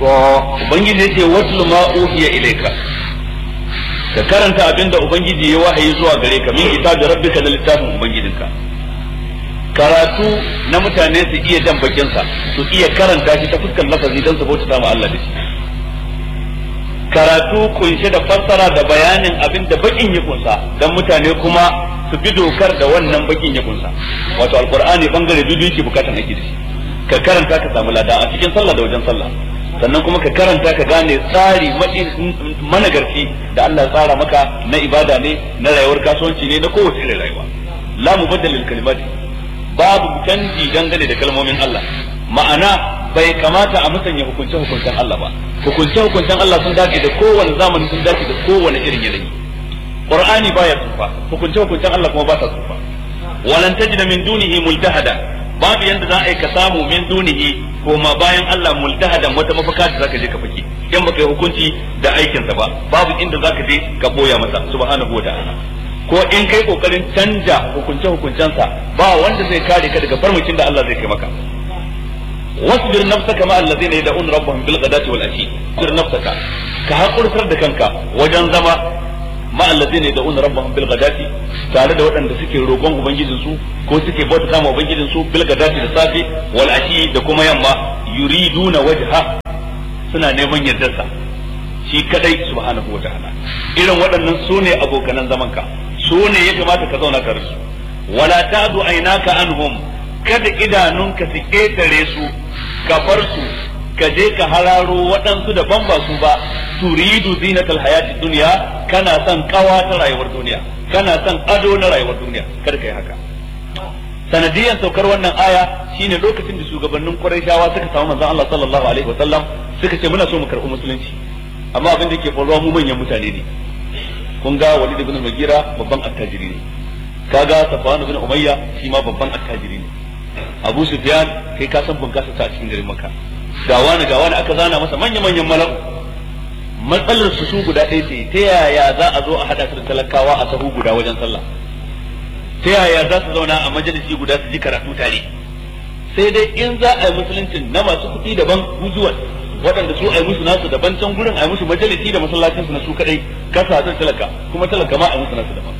ubangiji yace watlu ma uhiya ilayka ka karanta abinda ubangiji ya wahayi zuwa gare ka min kitabi rabbika da littafin ubangijinka karatu na mutane su iya jan bakin sa su iya karanta shi ta fuskar lafazi don su bauta ma Allah da shi karatu kunshe da fassara da bayanin abin da bakin ya kunsa dan mutane kuma su bi dokar da wannan bakin ya kunsa wato alqur'ani bangare biyu yake bukatan aiki da shi ka karanta ka samu lada a cikin sallah da wajen sallah sannan kuma ka karanta ka gane tsari managarci da Allah ya tsara maka na ibada ne na rayuwar kasuwanci ne na kowace irin rayuwa la mubaddal lil kalimati babu canji dangane da kalmomin Allah ma'ana bai kamata a musanya hukunce hukuncen Allah ba hukunce hukuncen Allah sun dace da kowane zamani sun dace da kowane irin yanayi Qur'ani baya tsufa hukunce hukuncen Allah kuma ba ta tsufa walan tajida min dunihi multahada babu yanda za a yi ka samu min dunihi ko ma bayan Allah multahadan wata mafaka da zaka je ka fake in baka yi hukunci da aikinsa ba babu inda zaka je ka boya masa subhanahu wa ta'ala ko in kai kokarin canja hukunce hukuncensa ba wanda zai kare ka daga farmakin da Allah zai kai maka wasbir nafsaka ma allazina yad'un rabbahum bil ghadati wal ashi wasbir nafsaka ka hakurtar da kanka wajen zama ma allazina yad'un rabbahum bil ghadati tare da waɗanda suke roƙon ubangijin su ko suke bauta ma ubangijin su bil ghadati da safe wal ashi da kuma yamma yuriduna wajha suna neman yardarsa shi kadai subhanahu wataala irin waɗannan su ne abokanan zamanka su ne ya kamata ka zauna tare su wala ta'du aynaka anhum kada idanunka su ketare su ka bar su ka je ka hararo waɗansu daban ba su ba turidu zinatal hayati dunya kana son kawa ta rayuwar duniya kana son ado na rayuwar duniya kada kai haka sanadiyan saukar wannan aya shine lokacin da shugabannin Qurayshawa suka samu manzon Allah sallallahu alaihi wasallam suka ce muna so mu karɓi musulunci amma abin da ke faruwa mu manyan mutane ne kun ga Walid ibn Mughira babban attajiri ne kaga Safwan ibn Umayya shi ma babban attajiri ne Abu Sufyan kai ka san bunkasa ta a cikin garin Makka ga wani ga wani aka zana masa manya manyan mala'u matsalar su su guda ɗaya ce ta yaya za a zo a hada su da talakawa a sahu guda wajen sallah ta yaya za su zauna a majalisi guda su ji karatu tare sai dai in za a yi musuluncin na masu kuɗi daban gujuwan waɗanda su a yi musu nasu daban can gurin a yi musu majalisi da masallacin su na su kadai kasa hadin talaka kuma talaka ma a yi musu nasu daban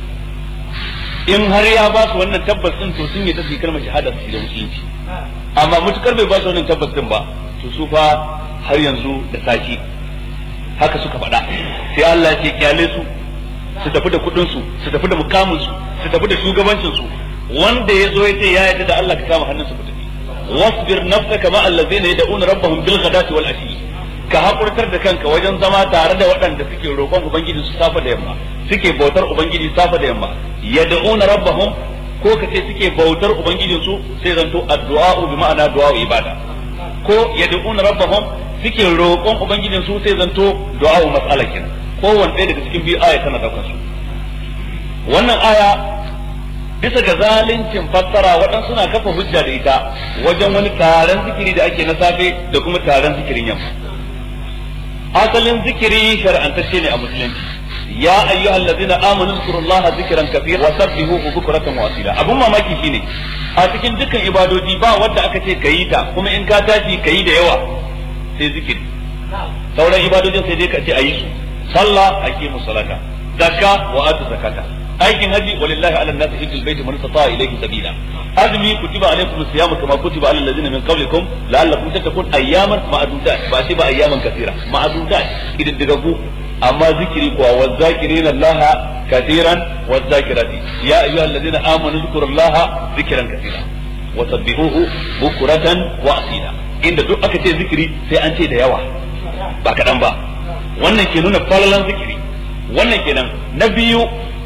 in har ya ba su wannan tabbas din to sun yi ta kalmar shahada su da musulunci amma mutukar bai ba su wannan tabbas din ba to su fa har yanzu da saki haka suka faɗa sai Allah ya ce kyale su su tafi da kuɗin su su tafi da mukamin su su tafi da shugabancin su wanda ya zo ya ce ya yarda da Allah ka kama hannun su ku tafi wasbir nafsaka ma allazina yad'una rabbahum bil ghadati wal ashi ka hakurtar da kanka wajen zama tare da waɗanda suke roƙon ubangiji su safa da yamma suke bautar ubangiji safa da yamma yad'una rabbahum ko ka ce suke bautar ubangijin su sai zanto addu'a bi ma'ana du'a ibada ko yad'una rabbahum suke roƙon ubangijin su sai zanto du'a mas'ala kenan kowanne ɗaya daga cikin biyu aya tana daukar su wannan aya bisa ga zalincin fassara waɗansu suna kafa hujja da ita wajen wani taron zikiri da ake na safe da kuma taron zikirin yamma asalin zikiri shar'antacce ne a musulunci ya ayyuhal ladzina amanu zkurullaha zikran kathira wa sabbihuhu bukratan wa asila abun mamaki shine a cikin dukkan ibadoji ba wanda aka ce kayi ta kuma in ka tashi kayi da yawa sai zikiri sauran ibadojin sai dai ka ce ayi su sallah aqimu salata zakka wa atu zakata aikin haji walillahi ala nasi hijjul baiti man istata ilayhi sabila azmi kutiba alaykum siyamu kama kutiba ala alladhina min qablikum la'allakum tattaqun ayyaman ma'dudat ba sai ba ayyaman kathira ma'dudat idan daga ku amma zikiri kuwa wa zakirina allaha kathiran wa zakirati ya ayyuha alladhina amanu zkurullaha zikran kathira wa sabbihuhu bukratan wa asila inda duk aka ce zikiri sai an ce da yawa ba kadan ba wannan ke nuna falalan zikiri wannan kenan na biyu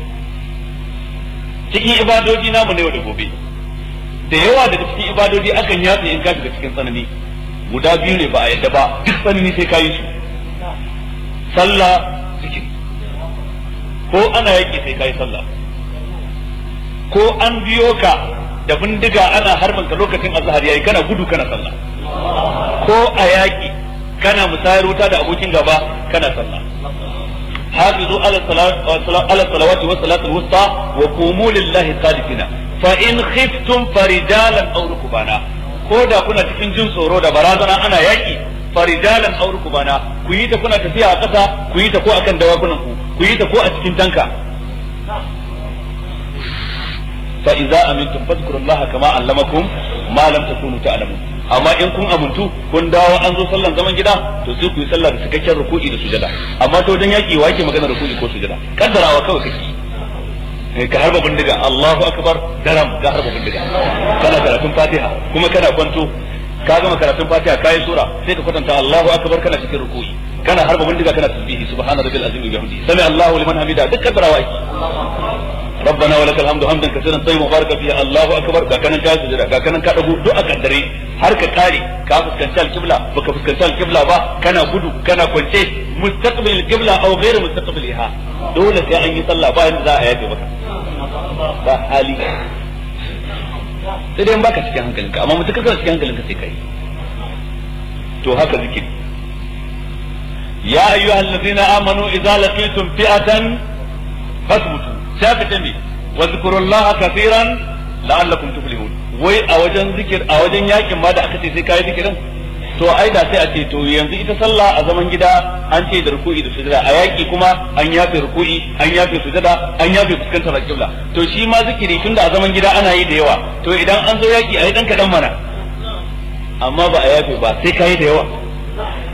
cikin ibadoji namu na yau da gobe da yawa daga cikin ibadoji akan yatsa in ka shiga cikin tsanani guda biyu ne ba a yadda ba duk tsanani sai ka yi su sallah zikiri ko ana yaki sai ka yi sallah ko an biyo ka da bindiga ana harbin ka lokacin azhar yayi kana gudu kana sallah ko a yaki kana musayar wuta da abokin gaba kana sallah حافظوا على الصلاة على الصلوات والصلاة الوسطى وقوموا لله قانتين فإن خفتم فرجالا أو ركبانا ko da kuna cikin jin tsoro da barazana ana yaki farijalan aw rukbana ku yi ta kuna tafiya a ƙasa ku yi ta ko akan dawakunan ku ku yi ta ko a cikin tanka fa idza amintum fadhkurullaha kama allamakum ma lam takunu ta'lamun amma in kun amuntu kun dawo an zo sallan zaman gida to sai ku yi sallah da cikakken ruku'i da sujada amma to wajen yaki wa yake magana ruku'i ko sujada kaddarawa kawai kake ka harba bindiga Allahu akbar daram ka harba bindiga kana karatun Fatiha kuma kana kwanto ka gama karatun Fatiha kai sura sai ka kwatanta Allahu akbar kana cikin ruku'i kana harba bindiga kana tasbihi subhana rabbil azim wa bihamdihi sami Allahu liman hamida duk kaddarawa yake ربنا ولك الحمد حمدا كثيرا طيبا مباركا فيها الله اكبر ga kanan ka sujada ga kanan ka dago duk a kaddare har ka kare ka fuskanci alqibla baka fuskanci alqibla ba kana gudu kana kwance mustaqbil alqibla aw ghayr mustaqbiliha dole sai an yi sallah ba yanda za a yafe maka ba hali sai dai baka cikin hankalinka amma mutum kana cikin hankalinka sai kai to haka zikiri ya ayyuhal ladina amanu idza laqitum fi'atan fasbutu sai aka ce me wa zikrullaha kaseeran la'allakum tuflihun wai a wajen zikir a wajen yakin ma da aka ce sai kai zikirin to ai da sai a ce to yanzu ita sallah a zaman gida an ce da ruku'i da sujada a yaki kuma an yafe ruku'i an yafe sujada an yafe fuskantar alqibla to shi ma zikiri tunda a zaman gida ana yi da yawa to idan an zo yaki ai dan kadan mana amma ba a yafe ba sai kai da yawa